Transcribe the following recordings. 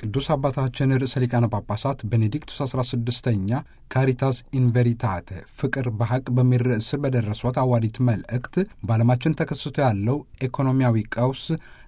ቅዱስ አባታችን ርዕሰ ሊቃነ ጳጳሳት ቤኔዲክቱስ 16ኛ ካሪታስ ኢንቬሪታተ ፍቅር በሐቅ በሚል ርዕስ ስር በደረሷት አዋዲት መልእክት በዓለማችን ተከስቶ ያለው ኢኮኖሚያዊ ቀውስ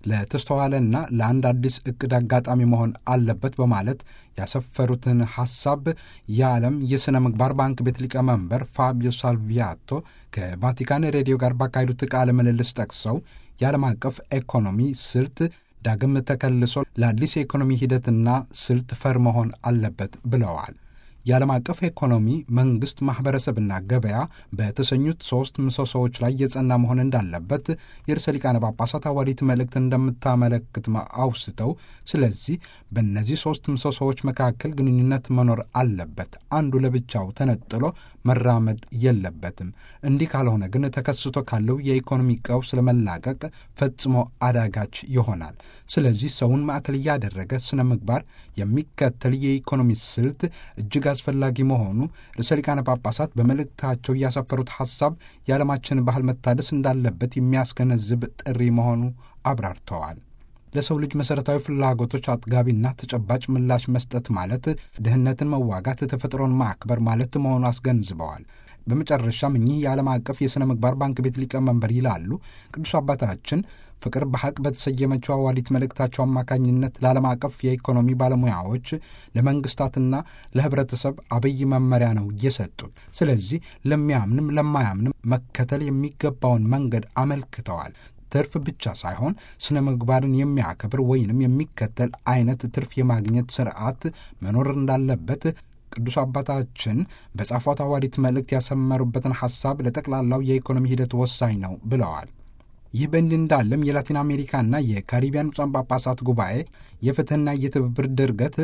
ለተስተዋለና ለአንድ አዲስ ዕቅድ አጋጣሚ መሆን አለበት በማለት ያሰፈሩትን ሐሳብ የዓለም የሥነ ምግባር ባንክ ቤት ሊቀመንበር ፋቢዮ ሳልቪያቶ ከቫቲካን ሬዲዮ ጋር ባካሄዱት ቃለ ምልልስ ጠቅሰው የዓለም አቀፍ ኢኮኖሚ ስልት ዳግም ተከልሶ ለአዲስ የኢኮኖሚ ሂደትና ስልት ፈር መሆን አለበት ብለዋል። የዓለም አቀፍ ኢኮኖሚ መንግሥት፣ ማኅበረሰብና ገበያ በተሰኙት ሦስት ምሰሶዎች ላይ የጸና መሆን እንዳለበት የርዕሰ ሊቃነ ጳጳሳት ሐዋርያዊት መልእክት እንደምታመለክት አውስተው፣ ስለዚህ በእነዚህ ሦስት ምሰሶዎች መካከል ግንኙነት መኖር አለበት። አንዱ ለብቻው ተነጥሎ መራመድ የለበትም። እንዲህ ካልሆነ ግን ተከስቶ ካለው የኢኮኖሚ ቀውስ ለመላቀቅ ፈጽሞ አዳጋች ይሆናል። ስለዚህ ሰውን ማዕከል እያደረገ ስነ ምግባር የሚከተል የኢኮኖሚ ስልት እጅግ አስፈላጊ መሆኑ ርዕሰ ሊቃነ ጳጳሳት በመልእክታቸው ያሰፈሩት ሐሳብ የዓለማችን ባህል መታደስ እንዳለበት የሚያስገነዝብ ጥሪ መሆኑ አብራርተዋል። ለሰው ልጅ መሠረታዊ ፍላጎቶች አጥጋቢና ተጨባጭ ምላሽ መስጠት ማለት ድህነትን መዋጋት፣ ተፈጥሮን ማክበር ማለት መሆኑ አስገንዝበዋል። በመጨረሻም እኚህ የዓለም አቀፍ የሥነ ምግባር ባንክ ቤት ሊቀመንበር ይላሉ ቅዱስ አባታችን ፍቅር በሐቅ በተሰየመችው አዋዲት መልእክታቸው አማካኝነት ለዓለም አቀፍ የኢኮኖሚ ባለሙያዎች ለመንግስታትና ለሕብረተሰብ አብይ መመሪያ ነው የሰጡት። ስለዚህ ለሚያምንም ለማያምንም መከተል የሚገባውን መንገድ አመልክተዋል። ትርፍ ብቻ ሳይሆን ስነ ምግባርን የሚያከብር ወይንም የሚከተል አይነት ትርፍ የማግኘት ስርዓት መኖር እንዳለበት ቅዱስ አባታችን በጻፏት ሐዋርያዊት መልእክት ያሰመሩበትን ሐሳብ ለጠቅላላው የኢኮኖሚ ሂደት ወሳኝ ነው ብለዋል። ይህ በእንዲህ እንዳለም የላቲን አሜሪካና የካሪቢያን ብፁዓን ጳጳሳት ጉባኤ የፍትህና የትብብር ድርገት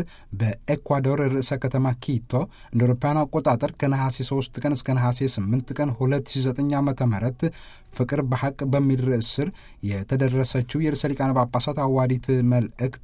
በኤኳዶር ርዕሰ ከተማ ኪቶ እንደ አውሮፓውያን አቆጣጠር ከነሐሴ 3 ቀን እስከ ነሐሴ 8 ቀን 2009 ዓ ም ፍቅር በሐቅ በሚል ርዕስ ስር የተደረሰችው የርዕሰ ሊቃነ ጳጳሳት ሐዋርያዊት መልእክት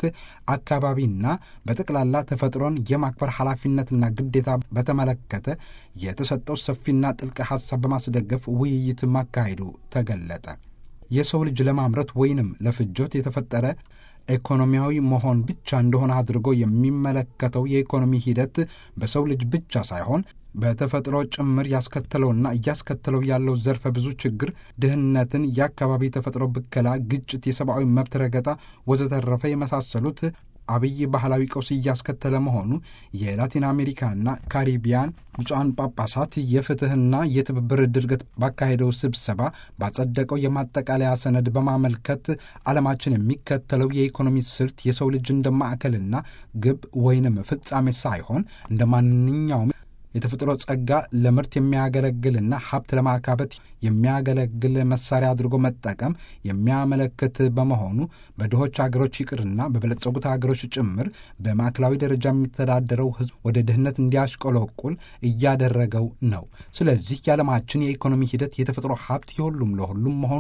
አካባቢና በጠቅላላ ተፈጥሮን የማክበር ኃላፊነትና ግዴታ በተመለከተ የተሰጠው ሰፊና ጥልቅ ሐሳብ በማስደገፍ ውይይት ማካሄዱ ተገለጠ። የሰው ልጅ ለማምረት ወይንም ለፍጆት የተፈጠረ ኢኮኖሚያዊ መሆን ብቻ እንደሆነ አድርጎ የሚመለከተው የኢኮኖሚ ሂደት በሰው ልጅ ብቻ ሳይሆን በተፈጥሮ ጭምር ያስከተለውና እያስከተለው ያለው ዘርፈ ብዙ ችግር፣ ድህነትን፣ የአካባቢ ተፈጥሮ ብከላ፣ ግጭት፣ የሰብአዊ መብት ረገጣ ወዘተረፈ የመሳሰሉት አብይ ባህላዊ ቀውስ እያስከተለ መሆኑ የላቲን አሜሪካና ካሪቢያን ብፁዓን ጳጳሳት የፍትህና የትብብር ድርገት ባካሄደው ስብሰባ ባጸደቀው የማጠቃለያ ሰነድ በማመልከት ዓለማችን የሚከተለው የኢኮኖሚ ስልት የሰው ልጅ እንደ ማዕከልና ግብ ወይንም ፍጻሜ ሳይሆን እንደ ማንኛውም የተፈጥሮ ጸጋ ለምርት የሚያገለግልና ሀብት ለማካበት የሚያገለግል መሳሪያ አድርጎ መጠቀም የሚያመለክት በመሆኑ በድሆች ሀገሮች ይቅርና በበለጸጉት ሀገሮች ጭምር በማዕከላዊ ደረጃ የሚተዳደረው ሕዝብ ወደ ድህነት እንዲያሽቆለቁል እያደረገው ነው። ስለዚህ የዓለማችን የኢኮኖሚ ሂደት የተፈጥሮ ሀብት የሁሉም ለሁሉም መሆኑ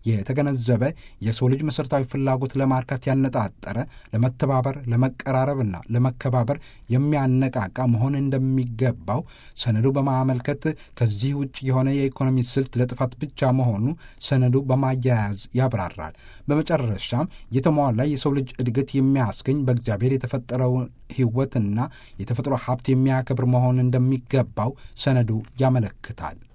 የተገነዘበ የሰው ልጅ መሠረታዊ ፍላጎት ለማርካት ያነጣጠረ ለመተባበር፣ ለመቀራረብና ለመከባበር የሚያነቃቃ መሆን እንደሚገባው ሰነዱ በማመልከት ከዚህ ውጭ የሆነ የኢኮኖሚ ስልት ለጥፋት ብቻ መሆኑ ሰነዱ በማያያዝ ያብራራል። በመጨረሻም የተሟላ የሰው ልጅ እድገት የሚያስገኝ በእግዚአብሔር የተፈጠረውን ሕይወትና የተፈጥሮ ሀብት የሚያከብር መሆን እንደሚገባው ሰነዱ ያመለክታል።